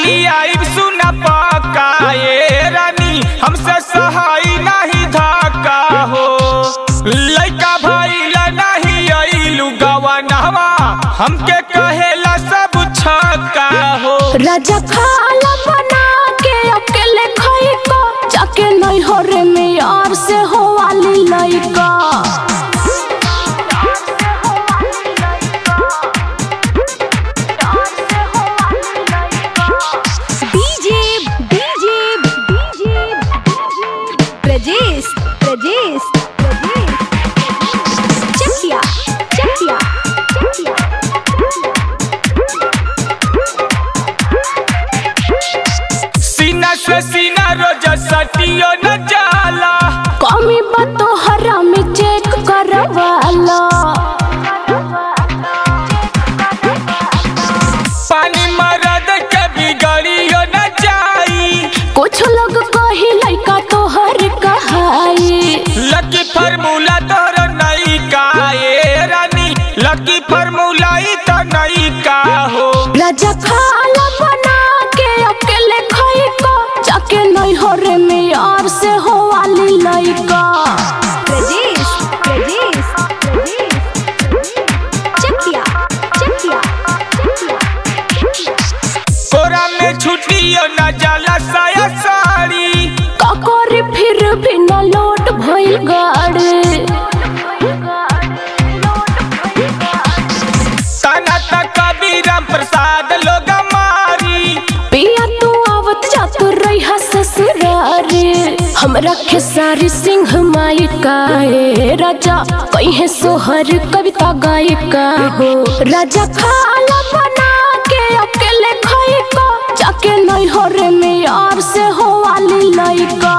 लियाई सुना पका ए रानी हमसे सहाय नहीं धाका हो लइका भइला नहीं अइलू गवनवा हमके कहेला सब छका हो राजा खाला बना के अकेले खाई का जाके नहीं हो रे में यार से हो वाली लइका DJ DJ DJ Prajesh Prajesh Prajesh Chakiya Chakiya Chakiya सीना से सीना रोज सटियो न जाला कमी बातो हरा में चेक करवाला पानी मरद के बिगड़ियो न जाई कुछ लोग कही लइका तो हर कहाई लकी फार्मूला तोर नई का ए रानी लकी फार्मूला ही तो नई का हो राजा खाला बना के अकेले खाई का जाके नहीं हो रे में यार से हो वाली लइका प्रजेश प्रजेश प्रजेश चकिया चकिया कोरा में छुट्टियो न जाला साया साड़ी काकोरी फिर भी न लोट भइल गाड़ी ताना तक कबीराम प्रसाद लोग मारी पिया तू आवत जात रही ससुरारी हमरा खेसारी सिंह माई काए राजा कहीं सोहर कविता गायिका हो राजा खाला बना के अकेले खाई का जाके नहीं हो रे में यार से हो वाली लइका